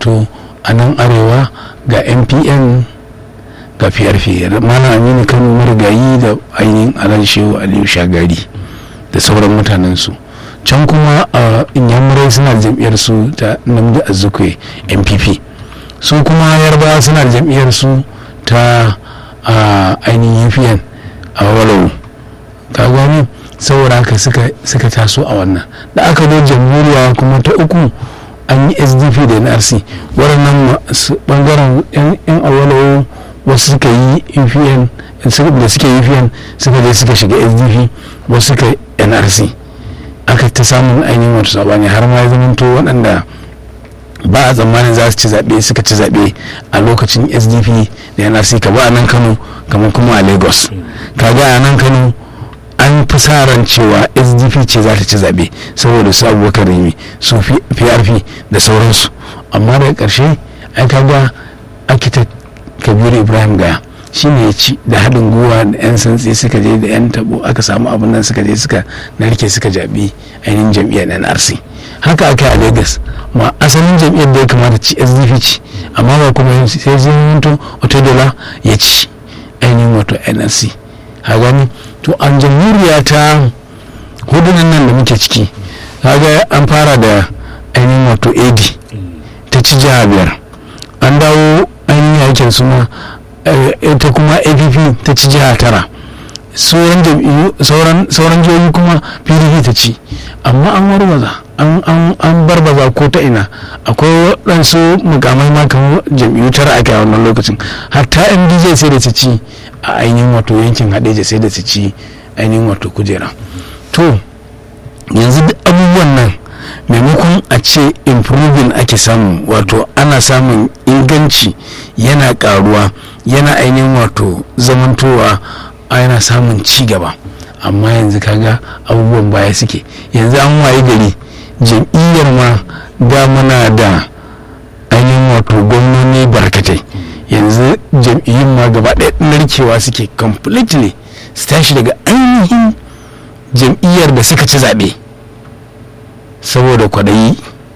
zamanto a nan arewa ga mpn ga prp malam aminu kano marigayi da ainihin alhaji shehu aliyu shagari da sauran mutanensu can kuma a inyamurai suna da jam'iyyar su ta namdi azukwe npp su kuma yarbawa suna da jam'iyyar su ta ainihin upn a walau ka gani saboda haka suka taso a wannan da aka zo jamhuriya kuma ta uku an yi sdp da nrc waɗannan ɓangaren yan awalawo wasu suka yi upn da suke upn suka je suka shiga sdp wasu suka nrc aka ta samun ainihin wata sabani har ma ya zamanto waɗanda ba a tsammanin za su ci zaɓe suka ci zaɓe a lokacin sdp da nrc ka ba a nan kano kamar kuma a lagos kaga a nan kano an fi sa ran cewa sdp ce za ta ci zaɓe saboda su abubakar rimi su prp da sauransu amma daga ƙarshe an kaga architect kabiru ibrahim gaya shi ne ya ci da haɗin gwiwa da 'yan santsi suka je da 'yan tabo aka samu abin nan suka je suka narke suka jaɓi ainihin jam'iyyar nrc haka aka a lagos ma asalin jam'iyyar da ya kamata ci sdp ci amma ba kuma sai zai mutu otodola ya ci ainihin wato nrc a gani to an jamhuriya ta hudunan nan da muke ciki kaga an fara da ainihin wato ad ta ci jiha biyar an dawo ainihin yakin suna ita kuma app ta ci jiha tara sauran jam'iyyu sauran jihohi kuma pdp ta ci amma an warwaza an barbaza ko ta ina akwai waɗansu mukamai ma kamar jam'iyyu tara ake a wannan lokacin hatta mdj sai da ta ci a ainihin wato yankin hadeja sai da ta ci ainihin wato kujera to yanzu duk abubuwan nan maimakon a ce improving ake samu wato ana samun inganci yana karuwa yana ainihin wato zamantowa yana samun ci gaba amma yanzu kaga abubuwan baya suke yanzu an waye gari jam'iyyar ma da muna da ainihin wato gwamnoni barkatai yanzu jam'iyyun ma gaba ɗaya narkewa suke completely su tashi daga ainihin jam'iyyar da suka ci zaɓe saboda kwaɗayi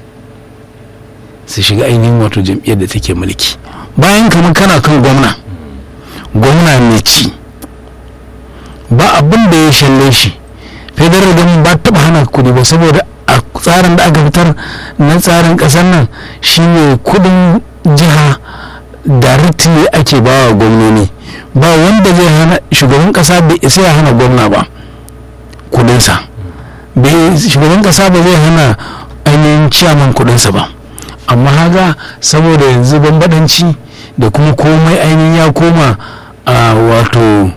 su shiga ainihin wato jam'iyyar da take mulki bayan kamar kana kan gwamna gwamna mai ci ba abin da ya shalle shi federal government ba taɓa hana kudi ba saboda a tsarin da aka fitar na tsarin ƙasar nan shine kudin jiha directly ake ba wa gwamnoni ba wanda zai hana shugaban ƙasa bai isa ya hana gwamna ba kudinsa shugaban ƙasa ba zai hana ainihin ciyaman kudinsa ba amma haga saboda yanzu bambadanci da kuma komai ainihin ya koma a wato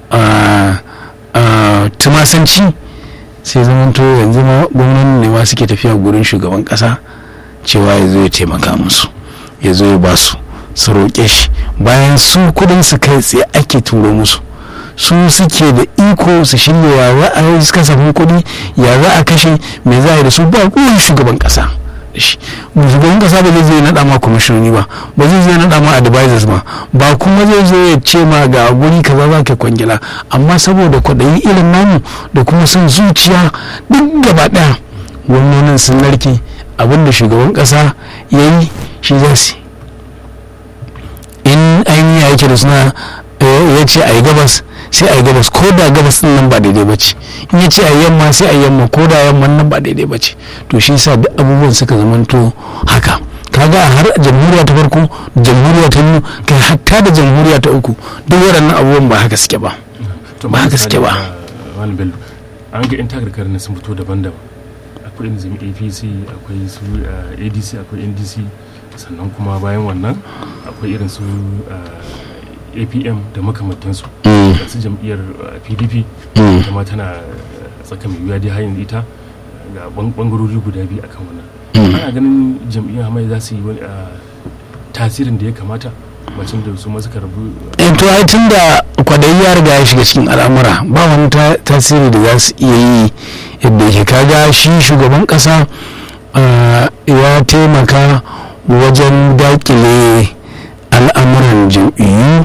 tumasanci sai zamanto yanzu ma gwamnati ne ma suke tafiya gurin shugaban kasa cewa ya zo ya taimaka musu ya zo ya ba su su roƙe shi bayan su kudin su kai tsaye ake turo musu su suke da iko su shirya ya za a yi kasafin kuɗi ya za a kashe me za a yi da su ba kowane shugaban kasa shi shugaban kasa ba zai zai naɗa ma kwamishinoni ba ba zai zai naɗa ma advisors ba ba kuma zai zo ya ce ma ga guri kaza za ka kwangila amma saboda kwaɗayi irin namu da kuma son zuciya duk gaba ɗaya gwamnonin sun narke abinda shugaban kasa ya yi shi za su in ainihin ya yake da suna ya ce a yi gabas sai a yi gabas ko da gabas din nan ba daidai ba ce in ya ce a yamma sai a yamma ko da yamman nan ba daidai ba ce to shi sa duk abubuwan suka zamanto haka kaga a har jamhuriya ta farko jamhuriya ta biyu kai hatta da jamhuriya ta uku duk waɗannan abubuwan ba haka suke ba ba haka suke ba an ga yan takarkar na sun fito daban-daban akwai nizami apc akwai su adc akwai ndc sannan kuma bayan wannan akwai irin su apm da makamantansu su jam'iyyar pdp kuma tana tsaka mai wuya dai har yanzu ita ga bangarori guda biyu akan wannan ana ganin jam'iyyar hamayya za su yi wani tasirin da ya kamata bacin da su masu karbu to ai tun da kwadayi ya riga ya shiga cikin al'amura ba wani tasiri da za su iya yi yadda yake kaga shi shugaban kasa ya taimaka wajen dakile al'amuran jam'iyyu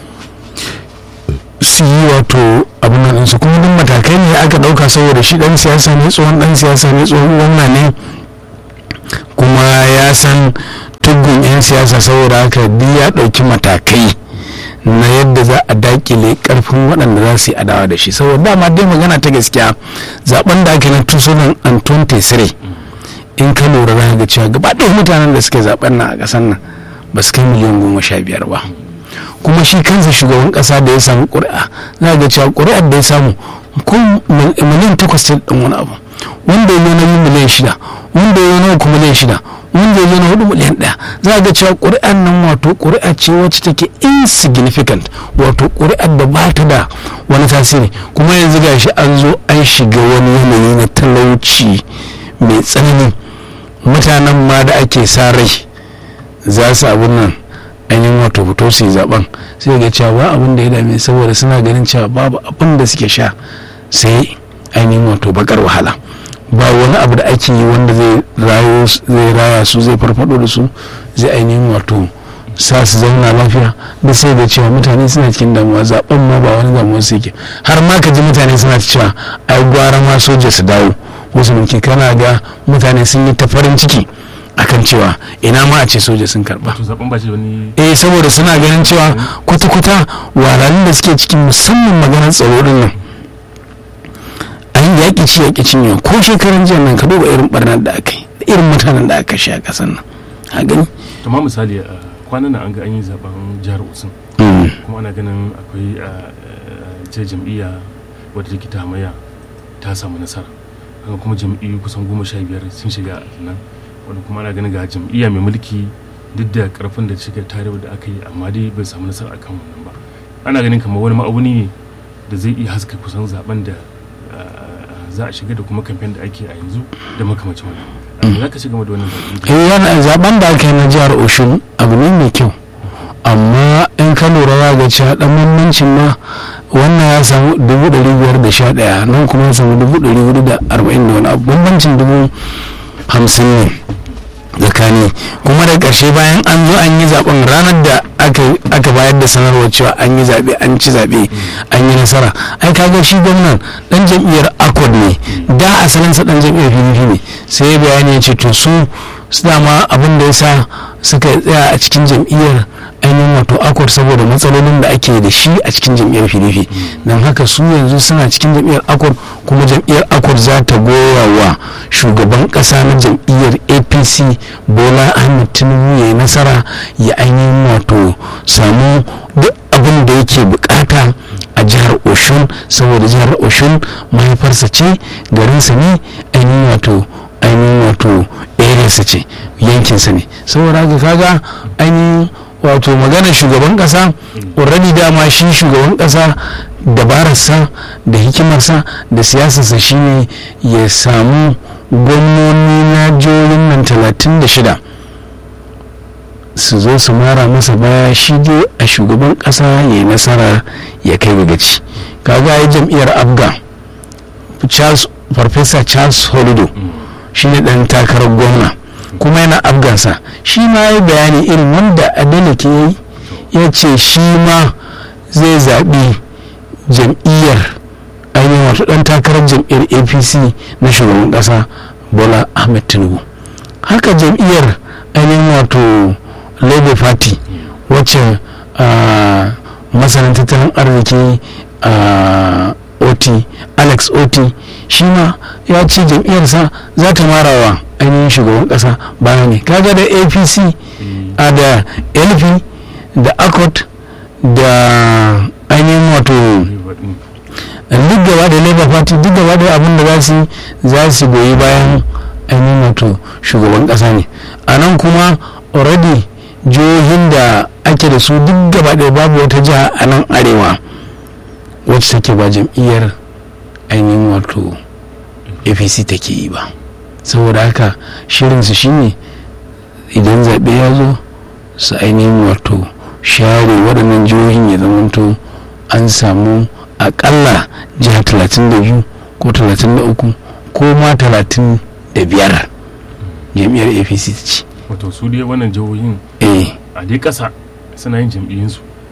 su yi wato abin nan su kuma duk matakai ne aka ɗauka saboda shi ɗan siyasa ne tsohon ɗan siyasa ne tsohon gwamna ne kuma ya san tuggun 'yan siyasa saboda haka duk ya ɗauki matakai na yadda za a dakile karfin waɗanda za su yi adawa da shi saboda dama dai magana ta gaskiya zaben da aka yi na 2023 in ka lura za ga cewa gaba ɗaya mutanen da suke zaben nan a ƙasar nan ba su kai miliyan goma sha biyar ba kuma shi kansa shugaban ƙasa da ya samu ƙuri'a za ga cewa ƙuri'ar da ya samu ko miliyan takwas ta ɗan wani abu wanda ya na yi miliyan shida wanda ya na uku miliyan shida wanda ya na hudu miliyan ɗaya za ga cewa ƙuri'ar nan wato ƙuri'a ce wacce take insignificant wato ƙuri'ar da ba ta da wani tasiri kuma yanzu ga shi an zo an shiga wani yanayi na talauci mai tsanani mutanen ma da ake sa rai za su abin nan ainihin wato fito su yi zaben sai ga cewa ba abin da ya dame saboda suna ganin cewa babu abin da suke sha sai ainihin wato bakar wahala ba wani abu da ake yi wanda zai raya su zai farfado da su zai ainihin wato sa su zauna lafiya da sai da cewa mutane suna cikin damuwa zaben ma ba wani damuwa su yake har ma ka ji mutane suna cewa ai gwara ma soja su dawo wasu mulki kana ga mutane sun yi ta farin ciki akan cewa ina ma a ce soja sun karba eh saboda suna ganin cewa kwata-kwata wahalhalun da suke cikin musamman maganar tsaro din nan an yaƙi ci yaƙi cinye ko shekaran jiya nan ka duba irin barnar da aka yi irin mutanen da aka sha ƙasar nan a gani amma misali kwanan nan an ga an yi zaben jihar osun kuma ana ganin akwai ce jam'iyya wadda take ta hamayya ta samu nasara haka kuma jam'iyyu kusan goma sha biyar sun shiga nan wanda kuma ana ganin ga jam'iyya mai mulki duk da karfin da shiga tare da aka yi amma dai bai samu nasara akan wannan ba ana ganin kamar wani ma'auni ne da zai iya haska kusan zaben da za a shiga da kuma kamfen da ake a yanzu da makamacin wannan za ka shiga da wannan zaben zaben da aka yi na jihar oshun abu ne mai kyau amma in ka lura za ga cewa dan bambancin ma wannan ya samu dubu ɗari biyar da sha ɗaya nan kuma ya samu dubu ɗari hudu da arba'in da wani abu bambancin dubu hamsin ne tsakani kuma da ƙarshe bayan an zo an yi zaben ranar da aka bayar da sanarwar cewa an yi zaɓe an ci zaɓe an yi nasara ai kaga shi gwamnan dan jam'iyyar accord ne da asalinsa dan jam'iyyar pdp ne sai bayani ya ce to su dama abin da ya sa suka tsaya a cikin jam'iyyar ainihin wato akwar saboda matsalolin da ake da shi a cikin jam'iyyar pdp don haka su yanzu suna cikin jam'iyyar akwar kuma jam'iyyar akwar za ta goya wa shugaban kasa na jam'iyyar apc bola ahmed tinubu ya yi nasara ya ainihin wato samu duk abin da yake bukata a jihar oshun saboda jihar oshun mahaifarsa ce garinsa ne ainihin wato ainihin wato arearsa ce yankinsa ne saboda haka kaga ainihin wato maganar shugaban kasa already dama shi shugaban kasa dabararsa da hikimarsa da siyasarsa shine ya samu gwamnoni na jihohin nan 36 su zo su mara masa baya shi dai a shugaban kasa ya yi nasara ya kai ga gaci kaga ya jam'iyyar abga farfesa charles holido shi ne dan takarar gwamna kuma yana afgansa shi ma ya bayani irin wanda adeleke ya yi ya ce shi ma zai zaɓi jam'iyyar ainihin wato ɗan takarar jam'iyyar apc na shugaban ƙasa bola ahmed tinubu haka jam'iyyar ainihin wato labour party wacce masanin tattalin arziki oti alex oti shi ma ya ce jam'iyyarsa za ta marawa ainihin shugaban kasa baya ne kaga da apc a da lp da accord da ainihin wato duk gaba da labour party duk gaba da abin da za su za su goyi bayan ainihin wato shugaban kasa ne a nan kuma already jihohin da ake da su duk gaba da babu wata jiha a nan arewa wacce take ba jam'iyyar ainihin wato apc take yi ba saboda haka shirinsu shine idan zaɓe ya zo su ainihin wato share waɗannan jihohin ya zamanto an samu aƙalla jiha 32 ko 33 ko ma 35 jam'iyyar apc ta ce wato su dai wannan jihohin eh a dai ƙasa suna yin jam'iyyinsu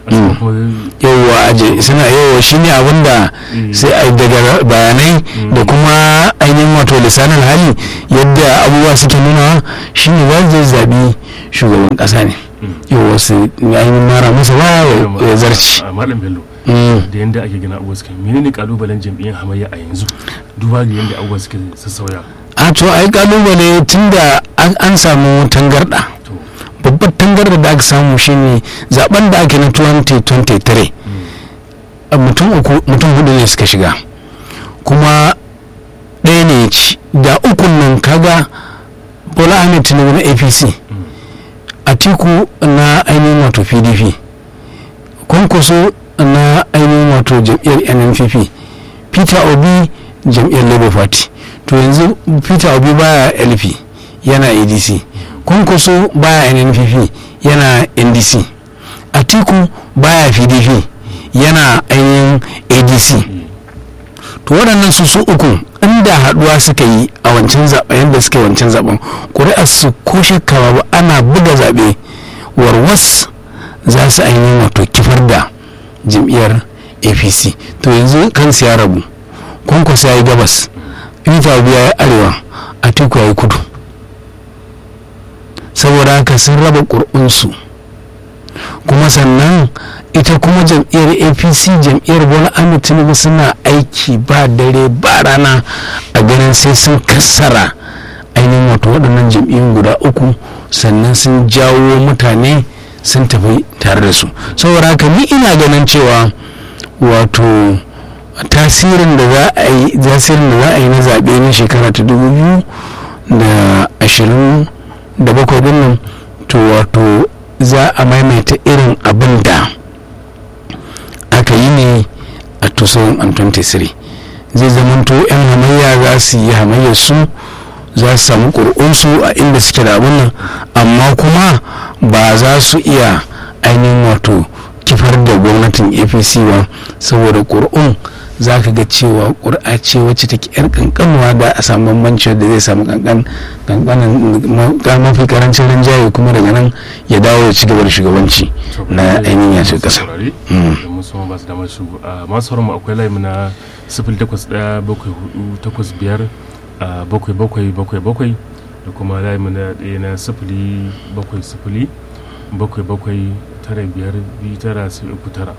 sannan kuma yawwa aje suna yawwa shine abin da Mm. sai a daga bayanai da kuma ainihin wato lisanin hali yadda abubuwa suke nuna shine za su zaɓi shugaban ƙasa ne Mm. yawwa su ainihin mara masa ba ya zarci a malam bello Mm. da yadda ake gina abubuwa suke menene kalubalen jam'iyyar hamayya a yanzu duba ga yadda abubuwa suke sassauya a to ai kalubale tunda an an samu tangarɗa to babbar tangarda da aka samu shine zaben da ake na 2023 a mutum uku mutum hudu ne suka shiga kuma ɗaya ne ya ci da ukun nan kaga bola ahmed tinubu na apc atiku na ainihin wato pdp kwankwaso na ainihin wato jam'iyyar nnpp peter obi jam'iyyar labour party to yanzu peter obi baya lp yana adc kwankwaso baya nnpp yana ndc atiku baya pdp yana ainihin adc to waɗannan su su uku inda haɗuwa suka yi a wancan zaɓen yadda suka yi wancan zaɓen ƙuri'ar su ko shakka ba ana buga zaɓe warwas za su ainihin wato kifar da jam'iyyar apc to yanzu kansu ya rabu kwankwaso ya yi gabas peter obi ya yi arewa atiku ya yi kudu saboda haka sun raba ƙuri'unsu kuma sannan ita kuma jam'iyyar apc jam'iyyar bola ahmed tinubu suna aiki ba dare ba rana a ganin sai sun kassara ainihin wato waɗannan jam'iyyun guda uku sannan sun jawo mutane sun tafi tare da su saboda haka ni ina ganin cewa wato tasirin da za a yi tasirin da za a yi na zaɓe na shekara ta dubu biyu da ashirin da bakwai din nan to wato za a maimaita irin abin da aka yi ne a 2023 zai zamanto 'yan hamayya za su yi hamayyar su za su samu ƙuri'unsu a inda suke da abin nan amma kuma ba za su iya ainihin wato kifar da gwamnatin apc ba saboda ƙuri'un za ka ga cewa ƙuri'a ce wacce take yar kankanuwa da a samu bambanci da zai samu kankan kankanin mafi karancin rinjaye kuma daga nan ya dawo ya ci gaba da shugabanci na ainihin yace kasa musamman ba su damar su masu mu akwai layi na sifil takwas ɗaya bakwai hudu takwas biyar bakwai bakwai bakwai bakwai da kuma layi na ɗaya na sifili bakwai sifili bakwai bakwai tara biyar biyu tara sai uku tara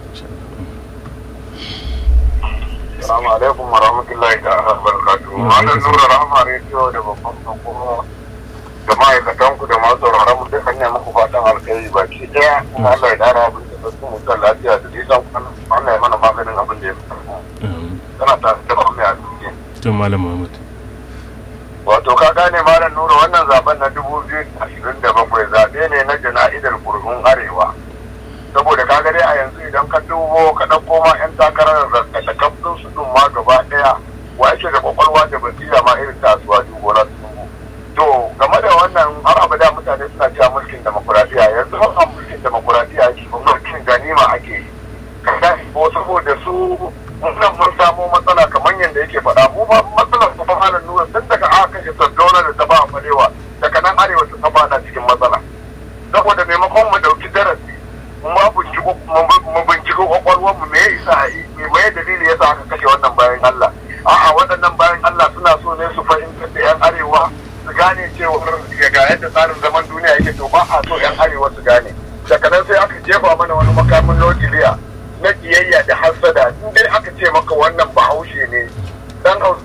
Assalamu alaikum wa rahmatullahi ta'ala barakatuhu. Malam Nura Rahama Radio da babban kuma da ma'aikatan ku da masu sauraron mu duk hanya muku fatan alkhairi baki daya. Kuma Allah ya dara abin da su mutan lafiya da nisan kwana. Allah ya mana maganin abin da ya fi Kana ta da ba mai asiri. Tun Malam Muhammad. Wato ka gane Malam Nura wannan zaben na dubu biyu da ashirin da bakwai zaɓe ne na jana'idar kurhun arewa. saboda ka dai a yanzu idan ka dubo ka ɗauko ma 'yan takarar da kafin su ɗin ma gaba ɗaya wa yake da kwakwalwa da basira ma irin tasuwa dubo na tungu to game da wannan har abada mutane suna cewa mulkin demokuraɗiyya yanzu ba mulkin demokuraɗiyya ake mulkin ganima ake yi ka ko saboda su wannan mun samu matsala kamar yadda yake faɗa mu ba matsalar su fa halin nuna tun daga aka kashe sardauna da ta ba farewa daga nan arewa ta faɗa cikin matsala saboda maimakon mu ɗauki darasi ma mu binciko kwakwalwar mu me ya isa a yi me mai dalili ya sa aka kashe wannan bayan Allah a'a waɗannan bayan Allah suna so ne su fahimtar da yan arewa su gane cewa ga yadda tsarin zaman duniya yake to ba a so yan arewa su gane daga nan sai aka jefa mana wani makamin nukiliya na kiyayya da hassada in dai aka ce maka wannan bahaushe ne dan hausa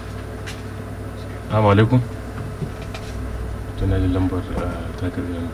Assalamu alaikum. Tana da lambar ta karbi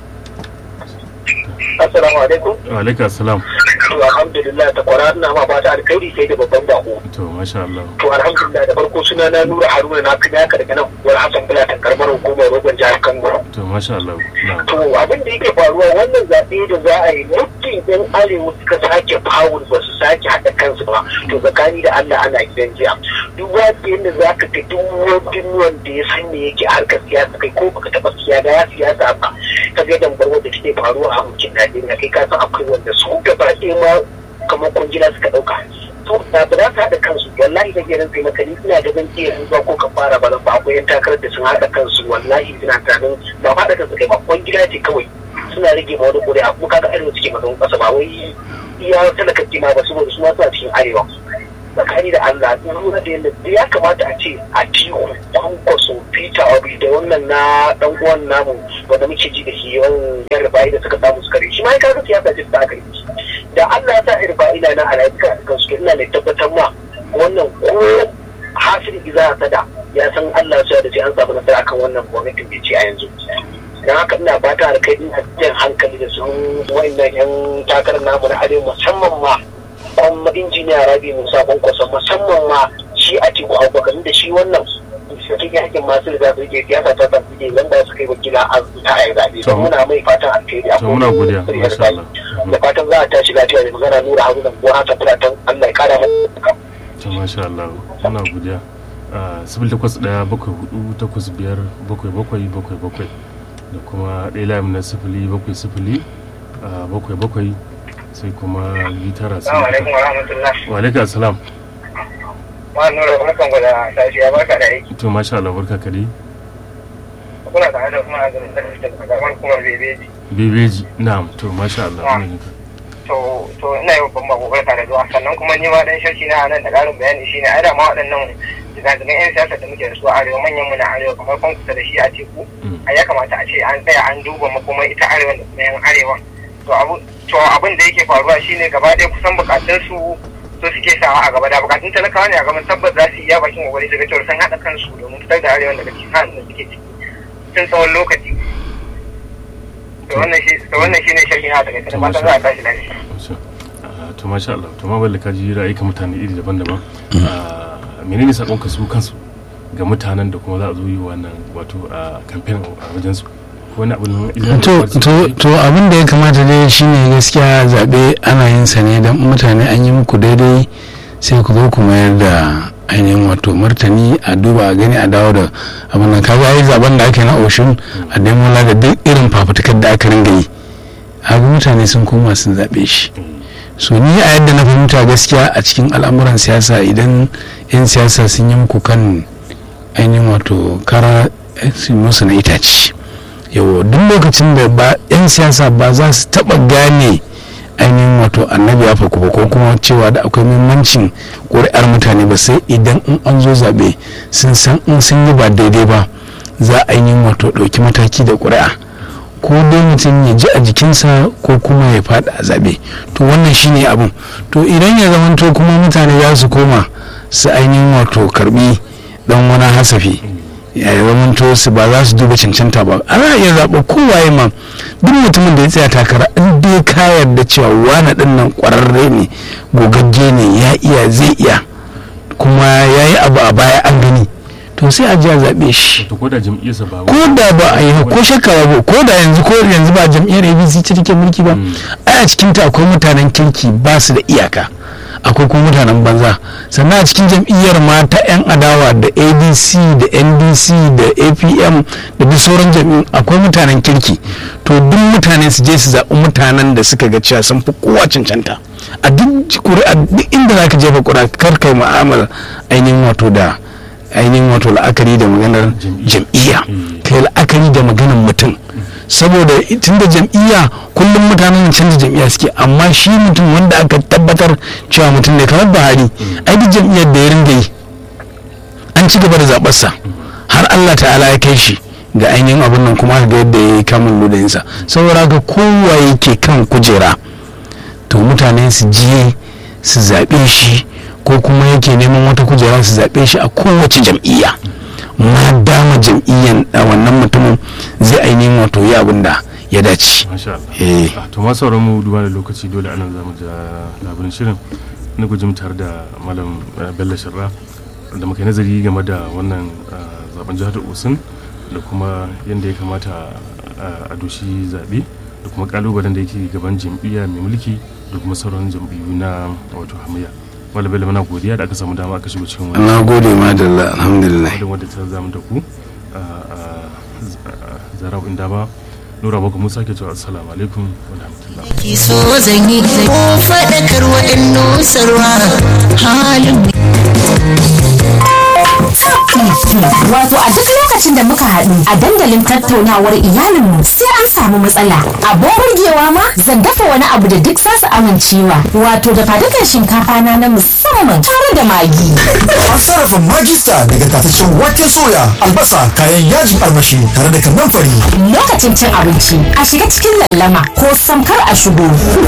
Assalamu alaikum. Wa alaikum assalam. To alhamdulillah ta kwara ina ma fata alkhairi sai da babban bako. To masha Allah. To alhamdulillah da farko suna na Nura Haruna na fi naka daga nan wani Hassan Bulatan karamar hukumar Rogon jihar Kano. To masha Allah. Na. To abin da yake faruwa wannan zaɓe da za a yi mutum ɗan arewa suka sake fawul ba su sake haɗa kansu ba. To tsakani da Allah ana gidan jiya. Duk wani yadda za ka ga duk wani wanda ya san me yake a harkar siyasa kai ko baka taɓa siyasa ya siyasa ba. Ka ga dambar wanda take faruwa a mulkin Najeriya kai ka san akwai wanda su gaba ɗaya ma kamar kungila suka ɗauka. To da ba za su haɗa kansu wallahi da gerin sai maka ni ina da zan iya zuwa ko ka fara ba ba akwai yan takarar da sun haɗa kansu wallahi suna tunanin ba haɗa kansu kai ba kungila ce kawai suna rage ma wani ƙuri'a kuma kaga arewa suke mazan ƙasa ba wai iya talaka ma ba saboda su ma suna cikin arewa tsakani da Allah in lura da yadda ya kamata a ce a tiku dan kwaso Peter Obi da wannan na dan uwan namu wanda muke ji da shi yawan yan rubai da suka samu suka shi ma ya kaga siyasa ce ta kai da Allah ya sa rubai na nan a rayuka kan su ina mai tabbatar ma wannan ko hasil iza sada ya san Allah ya da sai an samu nasara kan wannan gwamnatin da ce a yanzu dan haka ina fata da kai ina jan hankali da su wayannan yan takarar namu na arewa musamman ma kuma injiniya rabi musa kwankwasa musamman ma shi a teku abubakar da shi wannan cikin yakin masu riga su ke siyasa ta tafi ne nan ba su kai wakila a ta a zaɓe don muna mai fatan alheri a to muna godiya masha Allah da fatan za a tashi lafiya da magana nura haruna ko haka fatan Allah ya kara masa to masha Allah muna godiya sibil takwas ɗaya bakwai hudu takwas biyar bakwai bakwai bakwai bakwai da kuma ɗaya layin na sifili bakwai sifili bakwai bakwai sai kuma litara Assalamu alaikum wa rahmatullah. wa alaikum assalam Ma nura barkan ku da safiya barka da aiki. to masha Allah barka ka dai Kuna tare da kuma a garin da kamar kuma bebeji. bebeji na'am to masha Allah ina jin ka. To to ina yi babban bako barka da zuwa sannan kuma ni ma dan shashi na nan da ƙarin bayani shine ai da ma waɗannan zagagen 'yan siyasa da muke da su a arewa manyan mu na arewa kamar kun kusa da shi a teku a ya kamata a ce an tsaya an duba kuma ita arewa da kuma yan arewa to abu to abin da yake faruwa shine gaba ɗaya kusan bukatun su su suke sawa a gaba da bukatun talakawa ne a gaban tabbas za su iya bakin kokari daga cewa sun haɗa kansu domin fitar da arewa daga cikin halin da suke ciki tun tsawon lokaci to wannan shi to wannan shine sharhi na daga cikin fatan za a tashi lafiya Masha- ah, to masha Allah to ma balle ka ji ra'ayikan mutane iri daban-daban Ah, menene sakonka su kansu ga mutanen da kuma za a zo yi wannan wato a campaign a wajen su ko wani abin izinin to to to abin da ya kamata dai shine gaskiya zaɓe ana yin sa ne don mutane an yi muku daidai sai ku zo ku mayar da ainihin wato martani a duba a gani a dawo da abin nan kaga ai zaben da aka yi na oshun a demola da duk irin fafutukar da aka ringa yi haka mutane sun koma sun zaɓe shi so ni a yadda na fahimta gaskiya a cikin al'amuran siyasa idan 'yan siyasa sun yi muku kan ainihin wato kara eh, su musu na itace yawo duk lokacin da ba 'yan siyasa ba za su taba gane ainihin wato annabi ya faku ba ko kuma cewa da akwai muhimmancin ƙuri'ar mutane ba sai idan in an zo zaɓe sun san in sun yi ba daidai ba za a yi wato ɗauki mataki da ƙuri'a ko dai mutum ya ji a jikinsa ko kuma ya faɗi a zaɓe to wannan shine abin to idan ya zamanto kuma mutane za su koma su ainihin wato karbi dan wani hasafi ya zamanto su ba za su duba cancanta ba ana iya zaɓa kowaye ma duk mutumin da ya tsaya takara in dai ka yarda cewa wani ɗin nan ƙwararre ne gogagge ne ya iya zai iya kuma ya yi abu a baya an gani to sai a ji a zaɓe shi to ko da jam'iyyarsa ba ko da ba a yi ko shakka ba ko da yanzu ko yanzu ba jam'iyyar abc ce take mulki ba ai a cikin ta akwai mutanen kirki ba su da iyaka akwai kuma mutanen banza sannan a cikin jam'iyyar ma ta yan adawa da adc da ndc da apm da duk sauran jam'iyyun akwai mutanen kirki to duk mutane su je su zaɓi mutanen da suka ga cewa sun fi kowa cancanta a duk ƙuri'a duk inda za ka jefa ƙuri'a kar kai mu'amala ainihin wato da ainihin wato la'akari da maganar jam'iyya kai la'akari da maganar mutum saboda tun da jam'iyya kullum mutanen canza jam'iyya suke amma shi mutum wanda aka tabbatar cewa mutum ne kamar buhari ai duk jam'iyyar da ya ringa yi an ci gaba da zaɓarsa har allah ta'ala ya kai shi ga ainihin abin nan kuma ga yadda ya yi kamun ludayinsa saboda haka kowa yake kan kujera to mutane su je su zaɓe shi ko kuma yake neman wata kujera su zaɓe shi a kowace jam'iyya ma dama jam'iyyan a wannan mutumin zai ainihin wato yi abin da ya dace masha Allah Eh. Ah, to ma sauran mu duba da lokaci dole anan zamu ja labarin shirin na gujim tare da malam eh, Bello Shirra da muka yi nazari game da wannan ah, zaben jihar Osun da kuma yadda ya kamata ah, a doshi zaɓe da kuma kalubalen da yake gaban jam'iyya mai mulki da kuma sauran jam'iyyu na wato hamayya malam Bello muna godiya da aka samu dama aka shigo cikin wannan na gode ma da Allah, alhamdulillah wadda wadda ta zamu da ku a zarau inda ba nura baka musa ke cewa assalamu alaikum wa rahmatullah ki so zan yi ko faɗakar waɗannan sarwa halin Wato a duk lokacin da muka haɗu a dandalin tattaunawar iyalinmu sai an samu matsala. Abin burgewa ma zan dafa wani abu da duk za su amincewa. Wato da fadukan shinkafa na na musamman tare da magi. An sarrafa magista daga tataccen wake soya, albasa, kayan yajin armashi tare da kannan fari. Lokacin cin abinci a shiga cikin lallama ko samkar a shigo.